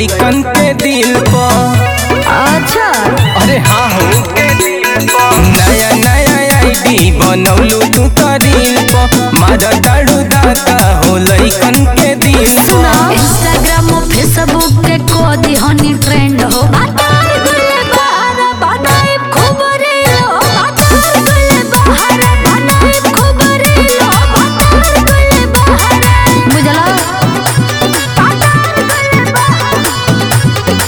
लइकन के दिल पर अच्छा अरे हाँ हो नया नया आईडी बनौलू तू तो रील पर मारा दाड़ू दाता हो लइकन के दिल सुना पर इंस्टाग्राम और फेसबुक के को दिहनी ट्रेंड हो बातार गुले बहार बनाए खूब रील हो बातार गुले बहार बनाए खूब रील हो बातार गुले बहार बुझला बातार गुले बहार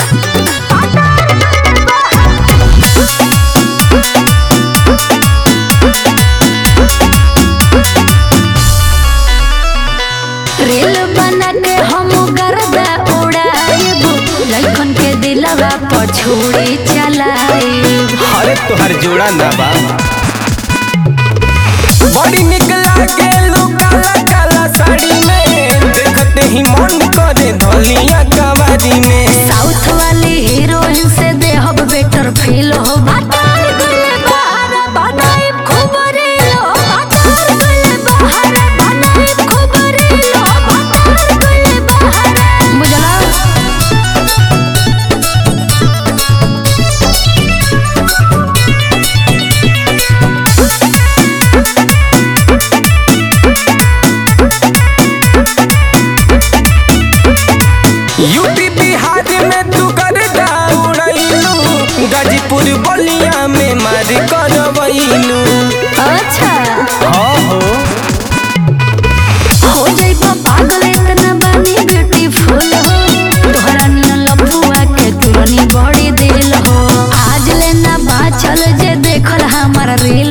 रील बना के हम गर्दा उड़ाएब लइकन के दिलवा पर छुरी चलाएब अरे तोहर जोड़ा ना बा बड़ी निक लागे लो काला काला साड़ी में देखते ही मन करे धलिया कवारी में साउथ वाली हीरोइन से देहब बेटर फील हो बातार गुले बहार बनाए खूब रील हो बातार गुले बहार बनाए खूब रील हो बातार गुले बहार बुझला यूपी बिहार में तू कर उड़ैलू गाजीपुर बलिया में मार करवैलू अच्छा हाँ हो हो जाइबा पागल इतना बानी ब्यूटीफुल हो तोहरा नियन लफुआ के तुलनी बड़ी दिल हो आज लेना बाचल जे देखल हमारा रील